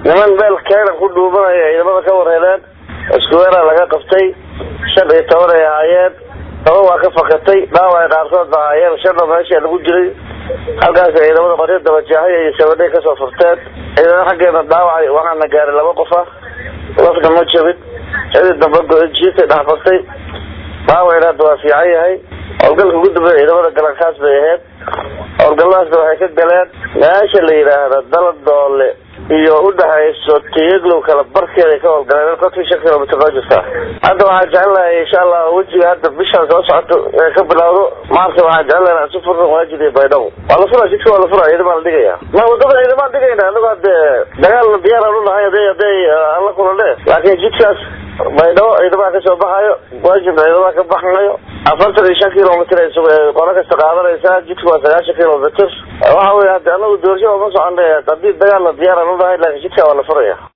niman meel keenan ku dhuumanaya ciidamada ka warheleen iskuweera laga qabtay shan iyo toban ay ahaayeen toban waa ka fakatay dhaawac qaarkood ba ahaayeen shanna meesha lagu jiray halkaas ciidamada qoryo dabajaahay iyo sabadhay kasoo furteen ciidamada xaggeena dhaawacay waxaana gaaray laba qof ah lafna ma jabin xidii dambe jiirtay dhexbartay dhaawacna hadda waa fiican yahay howlgalka ugu dambeeya ciidamada galankaas bay ahayd howlgalladaasna waxay ka galeen meesha la yidhaahda dalad doole iyo udhexayso tiyaglow kala barkeeday ka howlgaleen konton shan kilomitr noo jirta hadda waxaan jecelnahay insha allah wejiga hadda bishaan soo socoto ee ka bilawdo maarta waxaan jecelnahay aan si furna waajid iyo baydhabo waa la fura jidka waa la fura ciidamaa la dhigaya ma wadada ciidamaan dhigayna anago hadee dagaal diyaaraan unahay haday haday aan la kulane laakiin jidkaas baydhabo ciidamaha kasoo baxayo waajibna ciidamaha ka baxayo afartan iyo shan kilomitr ay qolo kasta qaadanaysaa jidku waa sagaashan kilomitr waxa wey hadi anagu doorasho ma socona haddii dagaal la diyaaraan unahay laakiin jidka waa la furaya